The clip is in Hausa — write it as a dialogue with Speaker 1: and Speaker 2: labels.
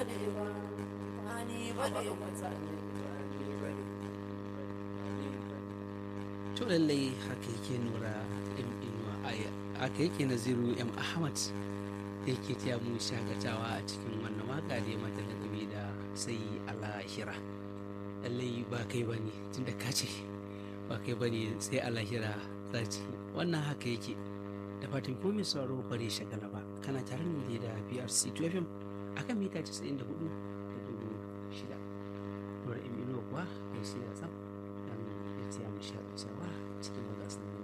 Speaker 1: bane ba ba ni bane mutane ba ni bane
Speaker 2: to lallai haka yake nura m inuwa haka yake naziru m ahmad da yake taya mu shagatawa a cikin wannan waka da ya mata lakabi da sai alahira lallai ba kai ba ne tunda ka ce ba kai ba ne sai alahira za ci wannan haka yake da fatan ko mai sauraro bare shagala ba kana tare ne da brc 2 fm akan mita 94 da dubu shida nura m inuwa kuwa ya sai ya tsam dan ya taya mu shagatawa cikin magasin